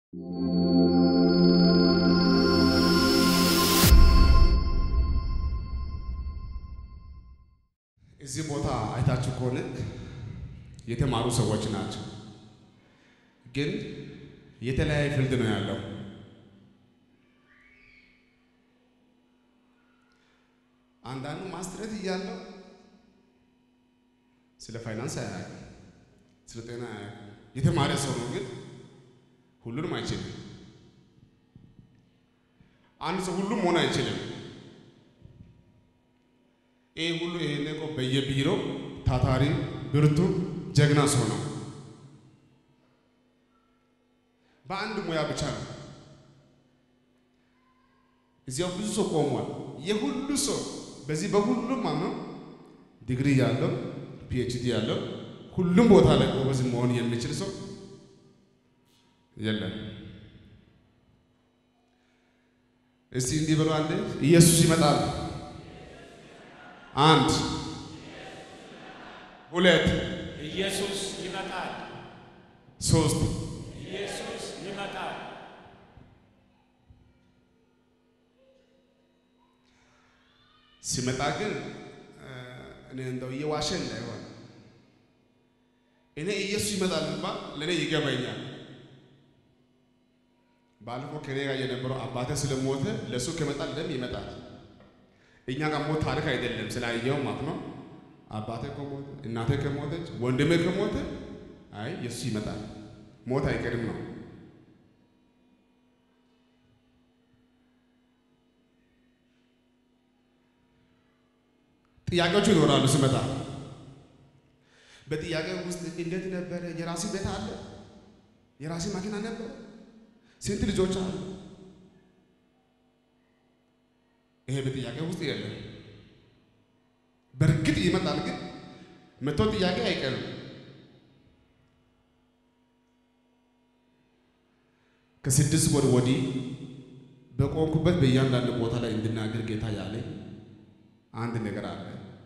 እዚህ ቦታ አይታችሁ ከሆነ የተማሩ ሰዎች ናቸው፣ ግን የተለያየ ፊልድ ነው ያለው። አንዳንዱ ማስትሬት እያለው ስለ ፋይናንስ አያውቅም፣ ስለ ጤና አያውቅም። የተማረ ሰው ነው፣ ግን ሁሉንም አይችልም። አንድ ሰው ሁሉም መሆን አይችልም። ይህ ሁሉ ይሄን እኮ በየቢሮ ታታሪ ብርቱ ጀግና ሰው ነው። በአንድ ሙያ ብቻ ነው። እዚያው ብዙ ሰው ቆሟል። የሁሉ ሰው በዚህ በሁሉም ማነው ዲግሪ ያለው ፒኤችዲ ያለው ሁሉም ቦታ ላይ ጎበዝ መሆን የሚችል ሰው የለም። እስቲ እንዲህ ብሎ አንዴ ኢየሱስ ይመጣል። አንድ ሁለት ኢየሱስ ይመጣል። ሶስት ኢየሱስ ይመጣል። ሲመጣ ግን እኔ እንደው እየዋሸ እንዳይሆን እኔ ኢየሱስ ይመጣል ባል ለእኔ ይገባኛል። ባለፈው ከኔ ጋር የነበረው አባቴ ስለሞተ ለእሱ ከመጣ ለም ይመጣል። እኛ ጋር ሞት ታሪክ አይደለም ስላየው ማለት ነው። አባቴ ከሞተ እናቴ ከሞተች ወንድሜ ከሞተ አይ ኢየሱስ ይመጣል ሞት አይቀርም ነው። ጥያቄዎቹ ይኖራሉ ስመጣ በጥያቄ ውስጥ እንዴት ነበረ? የራሲ ቤት አለ? የራሲ መኪና ነበረ? ስንት ልጆች አሉ? ይሄ በጥያቄ ውስጥ የለም። በእርግጥ ይመጣል፣ ግን መቶ ጥያቄ አይቀርም። ከስድስት ወር ወዲህ በቆምኩበት በእያንዳንዱ ቦታ ላይ እንድናገር ጌታ ያለኝ አንድ ነገር አለ።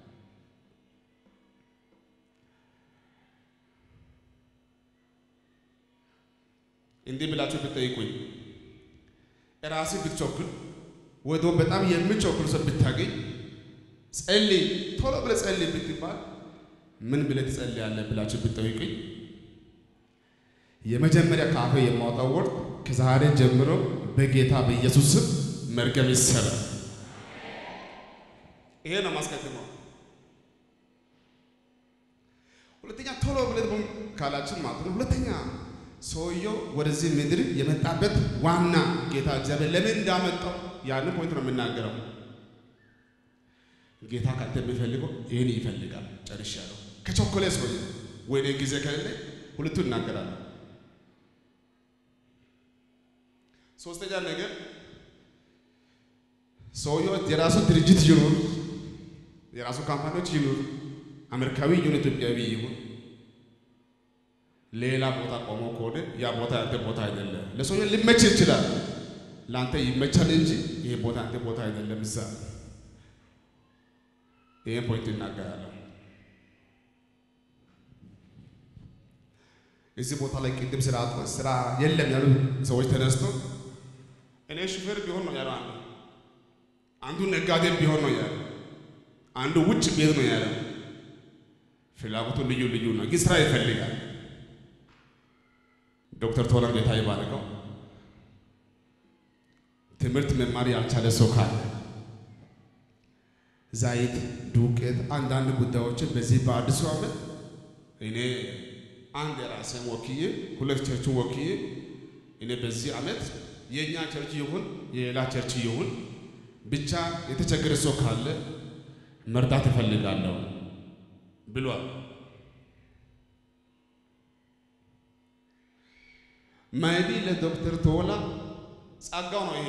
እንዲህ ብላችሁ ብትጠይቁኝ ራሴ ብትቸኩል ወይ ደግሞ በጣም የምቸኩል ሰው ብታገኝ ጸልይ፣ ቶሎ ብለህ ጸልይ ብትባል ምን ብለህ ትጸልያለህ ብላችሁ ብትጠይቁኝ የመጀመሪያ ከአፌ የማወጣው ወርድ ከዛሬ ጀምሮ በጌታ በኢየሱስ ስም መርገም ይሰራል። ይሄ ነው ማስቀድመው። ሁለተኛ ቶሎ ብለህ ደግሞ ካላችን ማለት ነው። ሁለተኛ ሰውየው ወደዚህ ምድር የመጣበት ዋና ጌታ እግዚአብሔር ለምን እንዳመጣው ያን ፖይንት ነው የምናገረው። ጌታ ካንተ የሚፈልገው ይህን ይፈልጋል። ጨርሻለሁ። ከቸኮሌ ሰውየ ወይኔ ጊዜ ከሌለ ሁለቱ እናገራለሁ። ሶስተኛ ነገር ሰውየው የራሱ ድርጅት ይኑር፣ የራሱ ካምፓኒዎች ይኑር፣ አሜሪካዊ ይሁን ኢትዮጵያዊ ይሁን ሌላ ቦታ ቆሞ ከሆነ ያ ቦታ ያንተ ቦታ አይደለም። ለሰውየው ሊመች ይችላል፣ ለአንተ ይመቻል እንጂ ይሄ ቦታ አንተ ቦታ አይደለም። እዛ ይሄን ፖይንት እናገራለሁ። እዚህ ቦታ ላይ ቅድም ስራ ስራ የለም ያሉ ሰዎች ተነስቶ እኔ ሹፌር ቢሆን ነው ያለው አንዱ አንዱ ነጋዴ ቢሆን ነው ያለው አንዱ ውጭ ቤት ነው ያለው። ፍላጎቱ ልዩ ልዩ ነው፣ ግን ስራ ይፈልጋል። ዶክተር ቶላ ጌታ ይባርከው። ትምህርት መማር ያልቻለ ሰው ካለ ዘይት፣ ዱቄት፣ አንዳንድ ጉዳዮችን በዚህ በአዲሱ ዓመት እኔ አንድ የራሴን ወክዬ ሁለት ቸርችን ወክዬ እኔ በዚህ ዓመት የእኛ ቸርች ይሁን የሌላ ቸርች ይሁን ብቻ የተቸገረ ሰው ካለ መርዳት እፈልጋለሁ ብሏል። ማይቢ ለዶክተር ቶላ ጸጋው ነው ይሄ።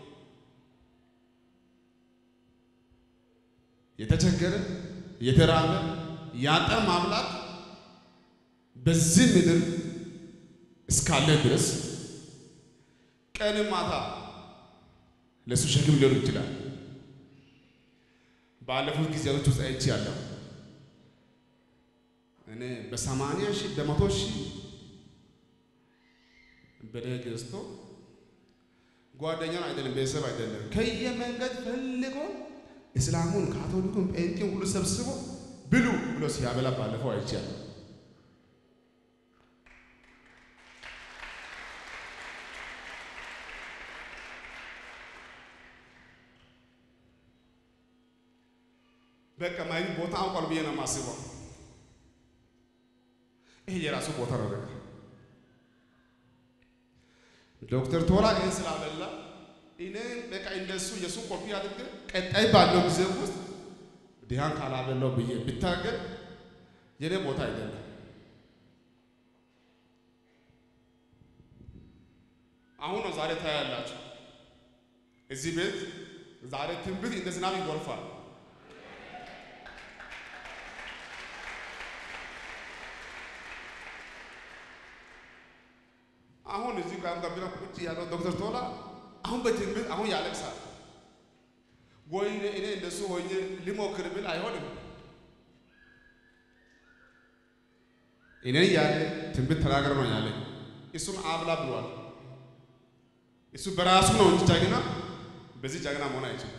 የተቸገረ የተራበ ያጠ ማብላት በዚህ ምድር እስካለ ድረስ ቀን ማታ ለእሱ ሸክም ሊሆን ይችላል። ባለፉት ጊዜያቶች ውስጥ አይቼ ያለው እኔ በሰማንያ ሺህ በመቶ ሺህ በደህ ገዝቶ ጓደኛን አይደለም ቤተሰብ አይደለም ከየመንገድ ፈልጎ እስላሙን ካቶሊኩን ጴንጤን ሁሉ ሰብስቦ ብሉ ብሎ ሲያበላ ባለፈው አይቻለሁ። በቃ ማይ ቦታ አውቋል ብዬ ነው የማስበው። ይሄ የራሱ ቦታ ነው። በቃ ዶክተር ቶላ ይህን ስላበላ እኔ በቃ እንደሱ የእሱን ኮፒ አድርገ ቀጣይ ባለው ጊዜ ውስጥ ድሃን ካላበላው ብዬ ብታገል የኔ ቦታ አይደለም። አሁን ነው ዛሬ ታያላችሁ። እዚህ ቤት ዛሬ ትንቢት እንደ ዝናብ ይጎርፋል። አሁን እዚህ ጋር ጋቢና ቁጭ ያለው ዶክተር ቶላ አሁን በትንቢት አሁን ያለቅሳል። ወይ እኔ እንደሱ ሆኜ ሊሞክር ብል አይሆንም። እኔ ያለ ትንቢት ተናገር ነው ያለ እሱን አብላ ብሏል። እሱ በራሱ ነው እንጂ ጀግና በዚህ ጀግና መሆን አይችልም።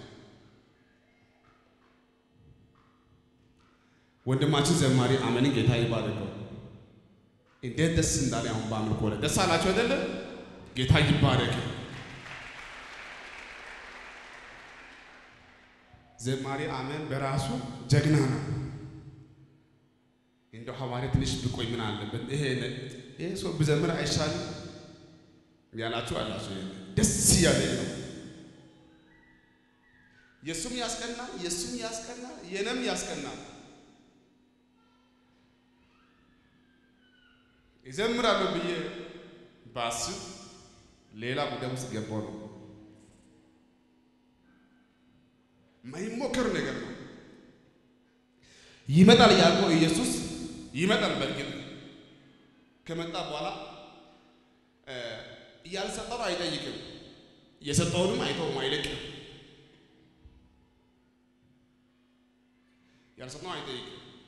ወንድማችን ዘማሪ አመንን ጌታ ይባርከው። እንዴት ደስ እንዳለ አሁን በአምልኮ ላይ ደስ አላቸው አይደለ? ጌታ ይባረክ። ዘማሪ አመን በራሱ ጀግና ነው። እንደው ሐዋርያ ትንሽ ብቆይ ምን አለበት? ይሄ ይሄ ሰው ብዘምር አይሻልም ያላችሁ አላችሁ። ደስ እያለ ነው። የእሱም ያስቀናል፣ የእሱም ያስቀናል፣ የነም ያስቀናል። ይዘምራለሁ ብዬ ባስብ ሌላ ጉዳይ ውስጥ ገባው ነው። ማይሞከር ነገር ነው። ይመጣል ያልከው ኢየሱስ ይመጣል። በእርግጥ ከመጣ በኋላ ያልሰጠው አይጠይቅም፣ የሰጠውንም አይተውም፣ አይለቅም። ያልሰጠው አይጠይቅም።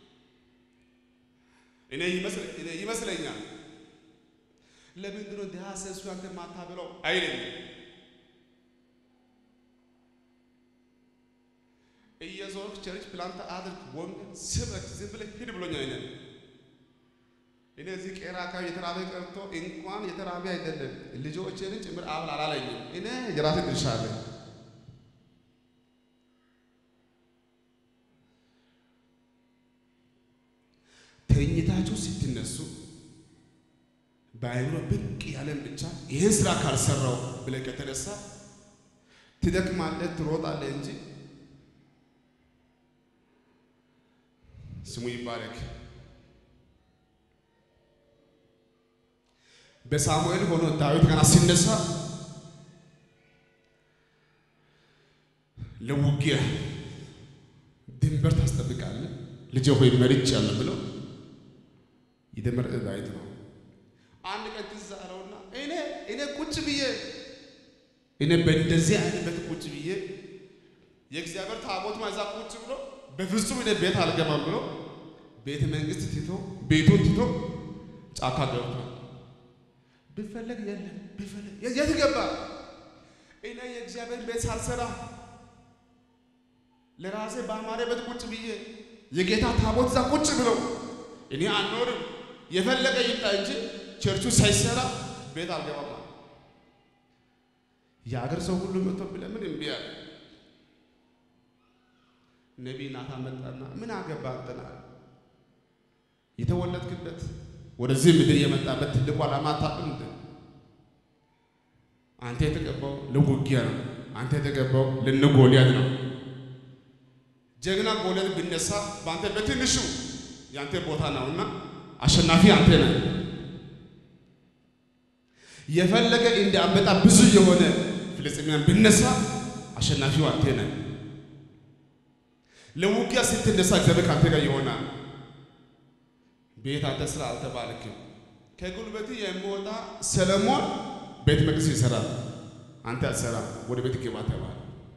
እኔ ይመስለኛል ለምንድን ነው ድሃ ሰሱ አንተ ማታበላው አይለኝም። እየዞርክ ቸርች ፕላንት አድርግ፣ ወንጌል ስበክ፣ ዝም ብለህ ሂድ ብሎኛል። እኔ እኔ እዚህ ቄራ አካባቢ የተራበ ቀርቶ እንኳን የተራበ አይደለም ልጆችን ጭምር አብል አላለኝም። እኔ የራሴ ድርሻ አለኝ። ተኝታችሁ ስትነሱ በአይምሮ ብቅ ያለን ብቻ ይህን ስራ ካልሰራው ብለህ ከተነሳ ትደክማለህ፣ ትሮጣለህ እንጂ ስሙ ይባረክ። በሳሙኤል ሆኖ ዳዊት ገና ሲነሳ ለውጊያ ድንበር ታስጠብቃለህ ልጄ ሆይ መርጬአለሁ ብለው የተመረጠ ዳዊት ነው። አንድ ቀን ትዝ አለውና እኔ እኔ ቁጭ ብዬ እኔ በእንደዚህ አይነት ቁጭ ብዬ የእግዚአብሔር ታቦት ማዛ ቁጭ ብሎ በፍጹም እኔ ቤት አልገባም ብሎ ቤተ መንግስት ትቶ ቤቱን ትቶ ጫካ ገብቷል። ብፈለግ የለም ብፈለግ የት ገባ? እኔ የእግዚአብሔር ቤት ሳልሰራ ለራሴ በአማረ ቤት ቁጭ ብዬ የጌታ ታቦት እዛ ቁጭ ብለው እኔ አልኖርም የፈለገ ይምጣ እንጂ ቸርቹ ሳይሰራ ቤት አልገባም። የአገር ሰው ሁሉ መጥቶ ብለምን እምቢ አለ። ነቢይ ናታን መጣና ምን አገባ አንተና የተወለድክበት ወደዚህ ምድር የመጣበት ትልቁ ዓላማ አታውቅም እንዴ? አንተ የተቀባው ለውጊያ ነው። አንተ የተቀባው ለነ ጎልያድ ነው። ጀግና ጎልያድ ቢነሳ በአንተ በትንሹ የአንተ ቦታ ነውና አሸናፊ አንተ ነህ። የፈለገ እንደ አንበጣ ብዙ የሆነ ፍልስጤማውያን ቢነሳ አሸናፊው አንተ ነህ። ለውጊያ ስትነሳ እግዚአብሔር ከአንተ ጋር ይሆናል። ቤት አንተ ስራ አልተባልክም። ከጉልበት የሚወጣ ሰለሞን ቤተ መቅደስ ይሰራል፣ አንተ አትሰራም። ወደ ቤት ግባ ተባለ።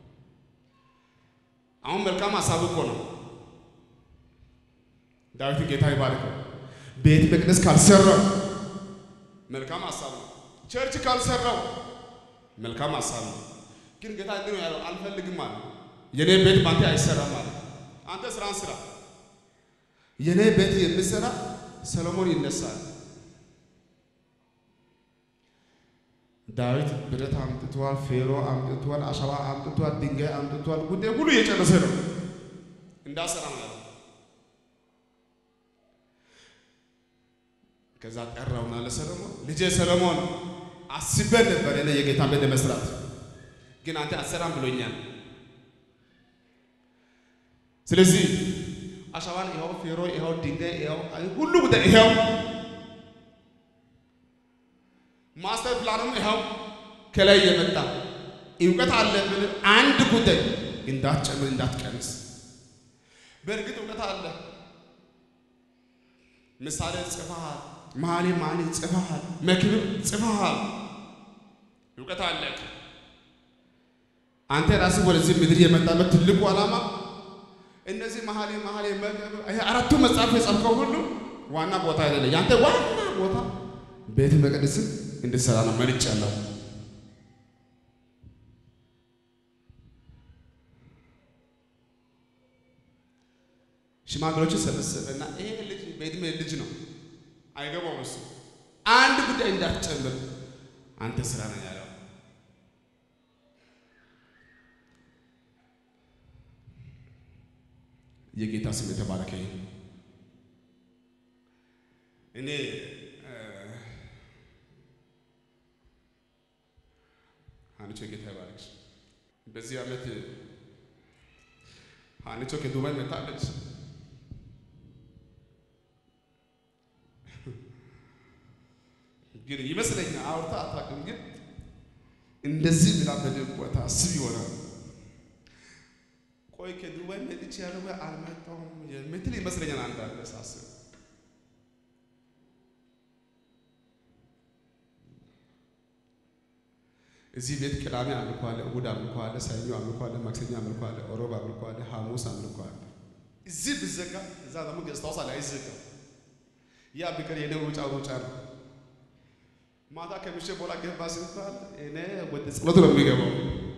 አሁን መልካም ሀሳብ እኮ ነው። ዳዊት ጌታ ይባርከው። ቤተ መቅደስ ካልሰራ መልካም ሀሳብ ነው። ቸርች ካልሰራው መልካም ሀሳብ ነው። ግን ጌታ እንዲህ ነው ያለው፣ አልፈልግም አለ። የኔ ቤት ባንተ አይሰራም አለ። አንተ ስራን ስራ። የኔ ቤት የሚሰራ ሰሎሞን ይነሳል። ዳዊት ብረት አምጥቷል፣ ፌሮ አምጥቷል፣ አሸዋ አምጥቷል፣ ድንጋይ አምጥቷል። ጉዳይ ሁሉ እየጨረሰ ነው። እንዳሰራ ነው ያለው። ከዛ ጠራውና ለሰሎሞን ልጄ ሰሎሞን አስበን ነበር እኔ የጌታ ቤት መስራት፣ ግን አንተ አትሰራም ብሎኛል። ስለዚህ አሸዋን ይኸው፣ ፌሮ ይኸው፣ ድንጋይ ይኸው፣ ሁሉ ጉዳይ ይኸው፣ ማስተር ፕላኑም ይኸው ከላይ የመጣ እውቀት አለ ብል አንድ ጉዳይ እንዳትጨምር እንዳትቀንስ። በእርግጥ እውቀት አለ። ምሳሌ ጽፈሃል፣ መኃልየ መኃልይ ጽፈሃል፣ መክብብ ጽፈሃል። እውቀት አለ። አንተ ራስህ ወደዚህ ምድር የመጣበት ትልቁ ዓላማ እነዚህ መኃልየ መኃልይ መክብብ ይሄ አራቱ መጽሐፍ የጻፍከው ሁሉ ዋና ቦታ አይደለ። ያንተ ዋና ቦታ ቤተ መቅደስን እንድትሰራ ነው መርጫለሁ። ሽማግሌዎችን ሰበሰበና ይሄ ልጅ በዕድሜ ልጅ ነው፣ አይገባውም። እሱ አንድ ጉዳይ እንዳትጨምር አንተ ስራ ነው ያለው። የጌታ ስም የተባረከ ይሁን። እኔ ሀኒቾ ጌታ ይባርክሽ። በዚህ ዓመት ሀኒቾ ከዱባይ መጣለች። ግን ይመስለኛል አውርታ አታውቅም። ግን እንደዚህ ብላ በደንብ ቦታ አስብ ይሆናል። ቆይ ከዱባይ መጥቼ ያለው አልመጣሁም የምትል ይመስለኛል አንዳንድ ሳስብ እዚህ ቤት ቅዳሜ አምልኮ አለ፣ እሑድ አምልኮ አለ፣ ሰኞ አምልኮ አለ፣ ማክሰኞ አምልኮ አለ፣ ሮብ አምልኮ አለ፣ ሐሙስ አምልኮ አለ። እዚህ ብዘጋ እዛ ደግሞ ገዝታውስ አለ አይዘጋ። ያ ቢቀር የኔ ሩጫ ሩጫ ነው። ማታ ከምሼ በኋላ ገባ ሲባል እኔ ወደ ጸሎት ነው የሚገባው።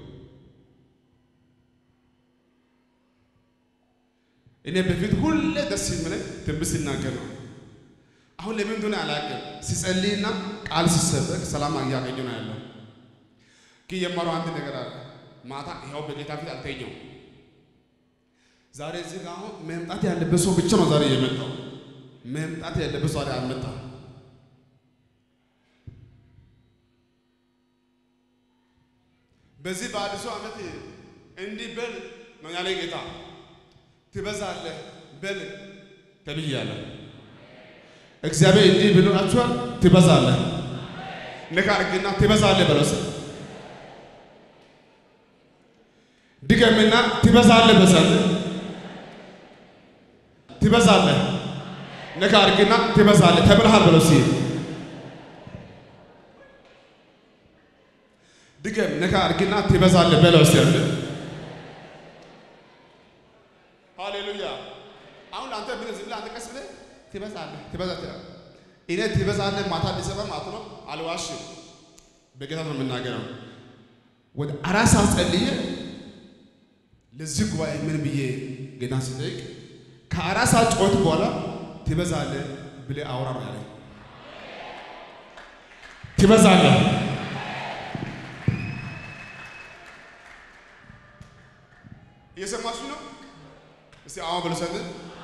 እኔ በፊት ሁሌ ደስ የሚለኝ ትንቢት ሲናገር ነው። አሁን ለምን እንደሆነ አላውቅም። ሲጸልይና ቃል ሲሰበክ ሰላም እያገኘ ነው ያለው። ግን የማረው አንድ ነገር አለ። ማታ ይኸው በጌታ ፊት አልተኛው። ዛሬ እዚህ ጋር አሁን መምጣት ያለበት ሰው ብቻ ነው ዛሬ የመጣው። መምጣት ያለበት ዛሬ አልመጣም። በዚህ በአዲሱ ዓመት እንዲህ በል ነው ያለኝ ጌታ። ትበዛለህ በል ተብያለሁ። እግዚአብሔር እንዲህ ብሏችኋል፣ ትበዛለህ። ነካ አድርግና ትበዛለህ በለው። ድገምና ትበዛለህ በዛለህ ትበዛለህ። ነካ አድርግና ትበዛለህ ተብለሃል በለው። ሲል ድገም ነካ አድርግና ትበዛለህ በለው። ሲል ሃሌሉያ። አሁን አንተ ምን ዝም ብለህ አንተ ቀስ ብለህ ትበዛለህ ትበዛለህ። እኔ ትበዛለህ ማታ ሊሰማ ማለት ነው። አልዋሽም፣ በጌታ ነው የምናገረው። ወደ አራት ሰዓት ጸልዬ ለዚህ ጉባኤ ምን ብዬ ጌታን ስጠይቅ ከአራት ሰዓት ጮት በኋላ ትበዛለህ ብለህ አውራ ነው ያለኝ። ትበዛለህ እየሰማችሁ ነው? እስቲ አሁን በልሰት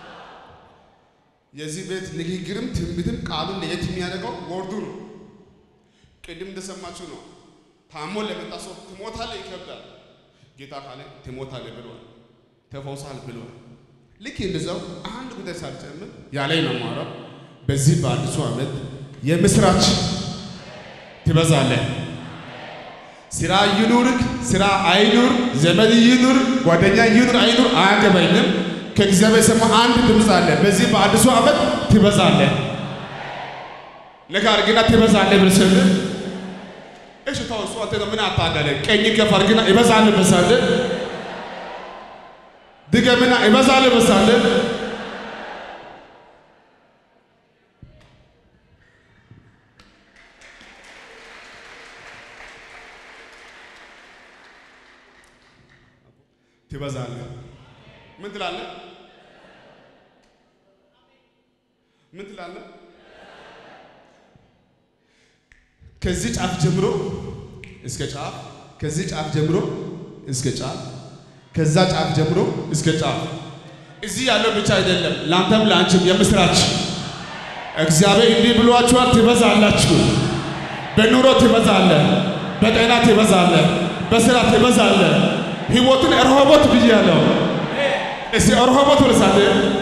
የዚህ ቤት ንግግርም ትንቢትም ቃሉን ለየት የሚያደርገው ወርዱ ነው። ቅድም እንደሰማችሁ ነው። ታሞ ለመጣ ሰው ትሞታለህ ይከብዳል። ጌታ ካለ ትሞታለህ ብሏል። ተፈውሳል ብሏል። ልክ እንደዛው አንድ ጉዳይ ሳልጨምር ያለኝ ነው የማወራው። በዚህ በአዲሱ ዓመት የምስራች ትበዛለህ። ስራ ይኑርክ ስራ አይኑር፣ ዘመድ ይኑር፣ ጓደኛ ይኑር አይኑር አያገባኝም። ከእግዚአብሔር የሰማ አንድ ድምፅ አለ። በዚህ በአዲሱ ዓመት ትበዛለህ። ነካ አድርግና ትበዛለህ ብለህ ስል እሺ ተው፣ እሱ አንተ ምን አታደለ? ቀኝ ከፍ አድርግና ይበዛልህ በሳልህ ድገምና ይበዛልህ በሳልህ ትበዛለህ። ምን ትላለህ? ምን ትላለህ? ከዚህ ጫፍ ጀምሮ እስከ ጫፍ፣ ከዚህ ጫፍ ጀምሮ እስከ ጫፍ፣ ከዛ ጫፍ ጀምሮ እስከ ጫፍ። እዚህ ያለው ብቻ አይደለም፣ ለአንተም ለአንቺም የምስራች እግዚአብሔር እንዲህ ብሏችኋል፣ ትበዛላችሁ። በኑሮ ትበዛለህ፣ በጤና ትበዛለህ፣ በስራ ትበዛለህ። ህይወትን ረሆቦት ብያለሁ። እስቲ ረሆቦት ወለሳለ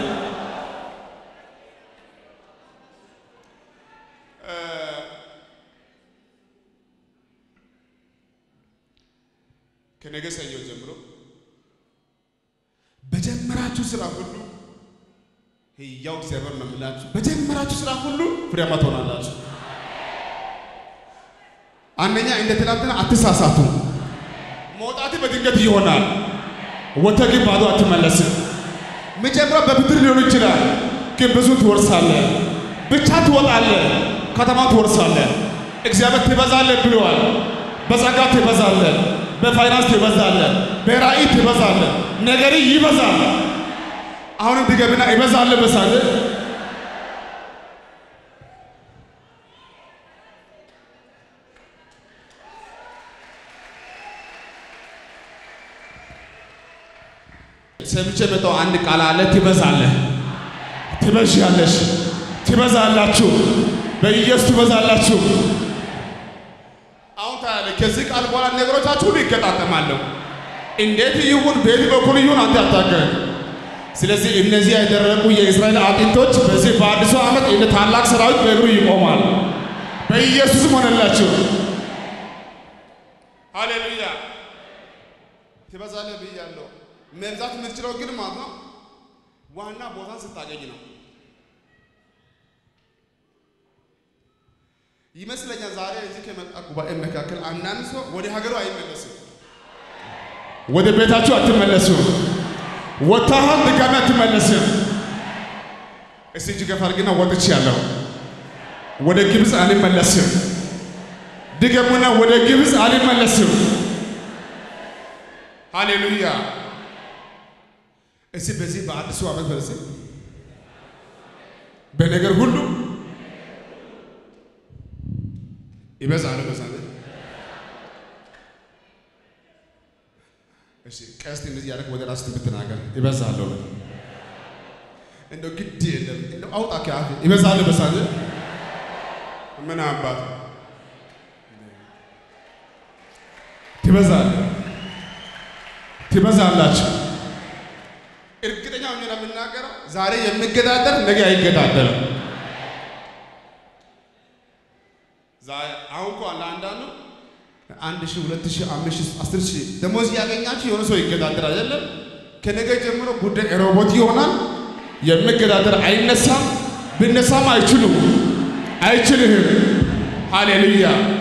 ከነገ ሰኞ ጀምሮ በጀመራችሁ ስራ ሁሉ ሕያው እግዚአብሔር ነው የምላችሁ፣ በጀመራችሁ ስራ ሁሉ ፍሬያማ ትሆናላችሁ። አንደኛ እንደ ትናንትና አትሳሳቱ። መውጣት በድንገት ይሆናል። ወጥተህ ግን ባዶ አትመለስም። መጀመሪያ በብድር ሊሆን ይችላል፣ ግን ብዙ ትወርሳለህ። ብቻ ትወጣለህ፣ ከተማ ትወርሳለህ። እግዚአብሔር ትበዛለህ ብለዋል። በጸጋ ትበዛለህ፣ በፋይናንስ ትበዛለህ፣ በራእይ ትበዛለህ። ነገሪ ይበዛል። አሁንም ድገምና ይበዛለህ በሳለ ሰምቼ መጣሁ። አንድ ቃል አለ። ትበዛለህ፣ ትበዣለሽ፣ ትበዛላችሁ፣ በኢየሱስ ትበዛላችሁ። አሁን ታያለህ። ከዚህ ቃል በኋላ ነገሮቻችሁ ሁሉ ይገጣጠማሉ። እንዴት ይሁን፣ በየት በኩል ይሁን አንተ አታውቅም። ስለዚህ እነዚህ ያደረጉ የእስራኤል አጥንቶች በዚህ በአዲሱ ዓመት እንደ ታላቅ ሰራዊት በእግሩ ይቆማል። በኢየሱስም ሆነላችሁ። ሃሌሉያ። ትበዛለህ ብያለሁ። መብዛት የምትችለው ግን ማለት ነው ዋና ቦታን ስታገኝ ነው ይመስለኛል። ዛሬ እዚህ ከመጣ ጉባኤ መካከል አንዳንድ ሰው ወደ ሀገሩ አይመለስም። ወደ ቤታችሁ አትመለሱም። ወጥተሃል፣ ድጋሚ አትመለስም። እስቲ እጅ ገፋ አድርግና ወጥቻለሁ፣ ወደ ግብፅ አልመለስም። ድገሙና ወደ ግብፅ አልመለስም። ሃሌሉያ። እስቲ በዚህ በአዲሱ ዓመት በዚህ በነገር ሁሉ ይበዛል ይበዛል። እሺ ቀስት እንደዚህ ያደረግ ወደ ራስ ብትናገር ይበዛል ነው እንደው ግድ የለም እንደው አውጣ ከአፍ ይበዛል ይበዛል። ምን አባት ትበዛል ትበዛላችሁ። እርግጠኛ ሆኜ ነው የምናገረው። ዛሬ የሚገዳደር ነገ አይገዳደርም። አሁን እኮ ለአንዳንዱ አንድ ሺህ ሁለት ሺህ አምስት ሺህ አስር ሺህ ደሞዝ እያገኛችሁ የሆነ ሰው ይገዳደር አይደለም። ከነገ ጀምሮ ጉዳይ ሮቦት ይሆናል። የሚገዳደር አይነሳም። ብነሳም አይችሉም፣ አይችልህም። ሃሌሉያ